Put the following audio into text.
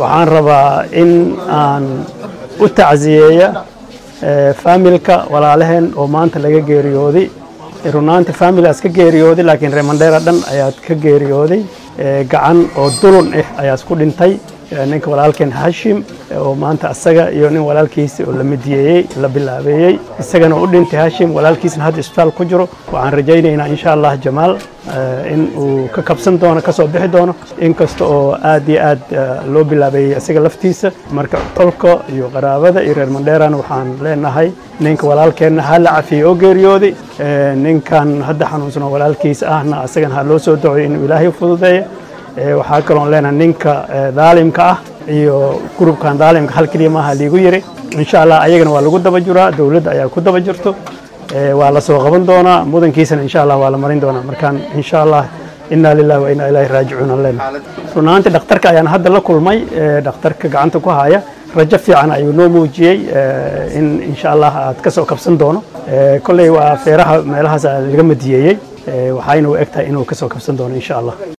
waxaan rabaa in aan u tacsiyeeya faamilka walaalaheen oo maanta laga geeriyooday runaanti faamilaas ka geeriyooday laakiin reer mandheera dhan ayaad ka geeriyooday gacan oo dulun ah ayaas ku dhintay ninka walaalkeen hashim oo maanta asaga iyo nin walaalkiisa oo la midiyeeyey la bilaabeeyey isagana u dhintay hashim walaalkiisna hadda isbitaal ku jiro waxaan rajaynaynaa insha allah jamaal in uu ka kabsan doono kasoo bixi doono inkasta oo aad iyo aad loo bilaabeeyey isaga laftiisa marka tolka iyo qaraabada iyo reer mandheerana waxaan leenahay ninka walaalkeenna ha la cafiyey oo geeriyooday ninkan hadda xanuunsan oo walaalkiisa ahna asagana ha loo soo dacoyo inuu ilaahay u fududeeyo waxaa kaloon leenahay ninka daalimka ah iyo gurubkan daalimka hal keliya maaha liigu yiri insha allah ayagana waa lagu daba jiraa dowladda ayaa ku daba jirto waa la soo qaban doonaa mudankiisana insha allah waa la marin doonaa markaan insha allah inaa lillahi wa inaa ilaahi raajicuun aan leenahay runaantii dhakhtarka ayaan hadda la kulmay dhakhtarka gacanta ku haya rajo fiican ayuu noo muujiyey in insha allah aad ka soo kabsan doono kolley waa feeraha meelahaas laga madiyeeyey waxayna u eg tahay inuu ka soo kabsan doono insha allah